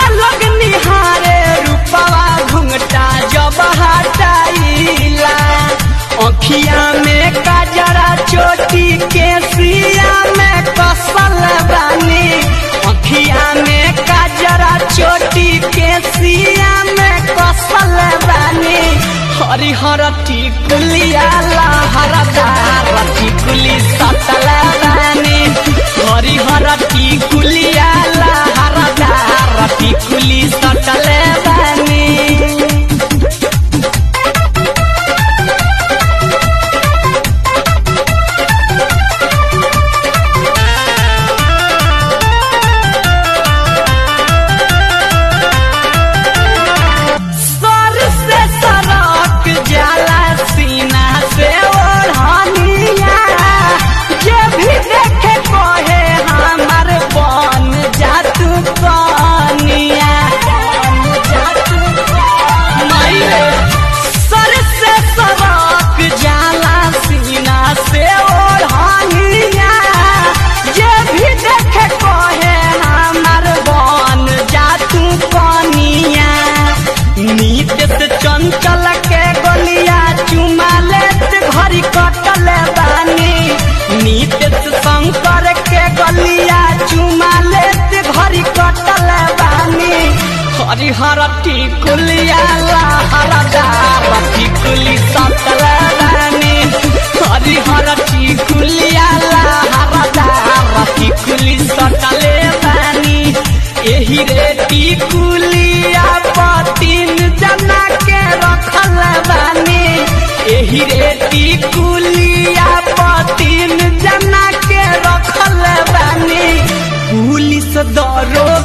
अलग निहारे रूपवा घुंघटा जब हटाइला अखिया में काजरा चोटी के सिया में कसल बानी अखिया में काजरा चोटी के सिया में कसल बानी हरिहर टिकुलिया लहरदार टिकुली सतल बानी हरिहर टिकुलिया लहरदार टिकुली सतल बानी सर से सरक जाला सीना से ओढ़निया जे भी देखे कहे हमार बन जातू कनिया नहीं सर से सरक जाला सीना से ओढ़निया जे भी देखे कहे हमार बन जातू कनिया नीत से चंचल के गलिया चुमा लेत घरी कटल बानी नीत से शंकर के गलिया चुमा लेत घरी कटल बानी हरिहर टिकुलिया लहरदार टिकुली सतल बानी हरिहर टिकुलिया लहरदार टिकुली सतले बानी एही रे टिकुलिया पतिन जना के रखल बानी एही रे टिकुलिया पतिन जना के रखल बानी पुलिस दरो